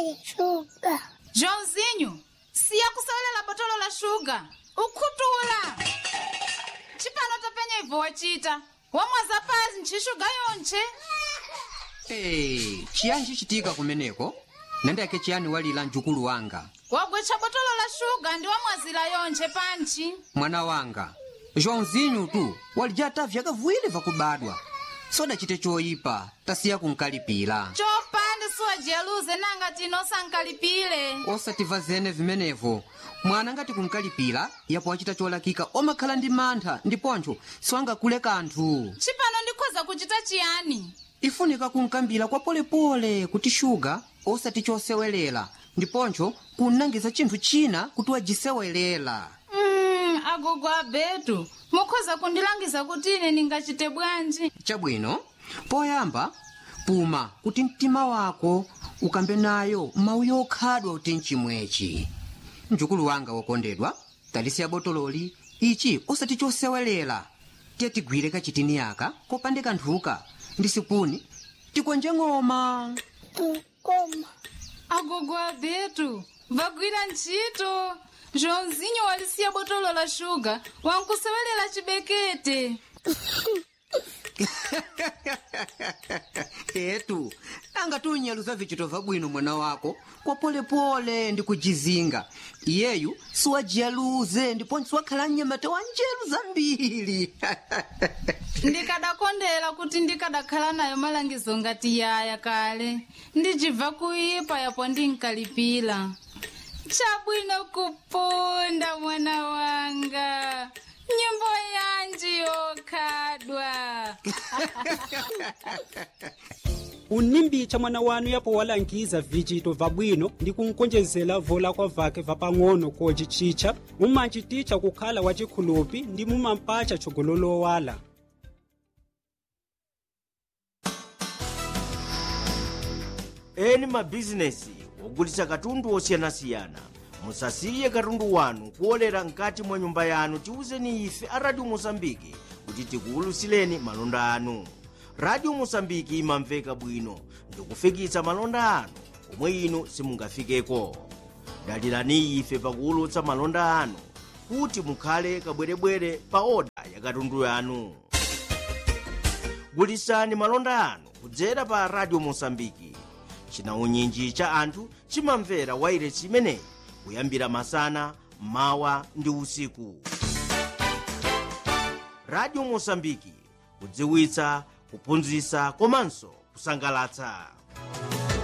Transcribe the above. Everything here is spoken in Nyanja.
pali shuga joãozinho siya kusewelela botolo la shuga ukhutuula chipano tapenya ibvo wachita wamwaza pasi nchixuga yonche Hey, chiyani chichitika kumeneko nandiyake chiyani walira mjukulu wanga wagwecha botolo la shuga ndi wamwazira yonche panchi mwana wanga joãozinho tu walijata vyakavuwiri vakubadwa sodachite choyipa tasiya kunkalipira chopanda siwajeruze nanga tino sankalipile osativa zene vimenevo mwana ngati kunkalipira yapo wachita cholakika omakhala ndi mantha ndiponcho siwangakule kanthu chipano ndikhoza kuchita chiyani ifunika kunkambira kwa polepole kuti shuga osati chosewelera ndiponcho kunangiza chinthu china kuti wajisewelera mm, agogo abetu mukhoza kundilangiza kuti ine ndingachite bwanji chabwino poyamba puma kuti mtima wako ukambe nayo mawu yokhadwa kuti mchimwechi mjukulu wanga wokondedwa talisiya botololi ichi osati chosewelera tiye tigwire kachitini yaka kopande kanthuka ndi sipuni tikonje ng'oma kukoma agogo abetu vagwira ntchito joãozinho walisiya botolo la shuga wankusewelela chibekete etu anga tunyaluza vichito vabwino mwana wako kwa polepole ndi kujizinga iyeyu siwajiyaluze ndiponso wakhala mnyamata wa njeru zambiri ndikadakondera kuti ndikadakhala nayo malangizo ngati yaya kale ndicibva kuipa yapo ndinkalipira chabwino kupunda mwana wanga nyimbo yanji yokhadwa unimbicha mwana wanu yapo walangiza vichito vabwino ndi kunkonjezera vola kwa vake vapang'ono kocicicha mumanchiticha kukhala wachikhulupi ndi mumampacha chogololowala eni mabhizinesi ogulitsa katundu osiyanasiyana musasiye katundu wanu kuolera mkati mwa nyumba yanu tiwuzeni ife a radio mosambiki kuti tikuwulutsireni malonda anu radio mosambiki imamveka bwino ndikufikitsa malonda anu komwe inu simungafikeko dalirani ife pakuwulutsa malonda anu kuti mukhale kabwerebwere pa oda ya katundu yanu gulitsani malonda anu kudzera pa radio mosambiki chinaunyinji cha anthu chimamvera wairesi imeneyi kuyambira masana mawa ndi usiku radio mosambiki kudziwitsa kuphunzitsa komanso kusangalatsa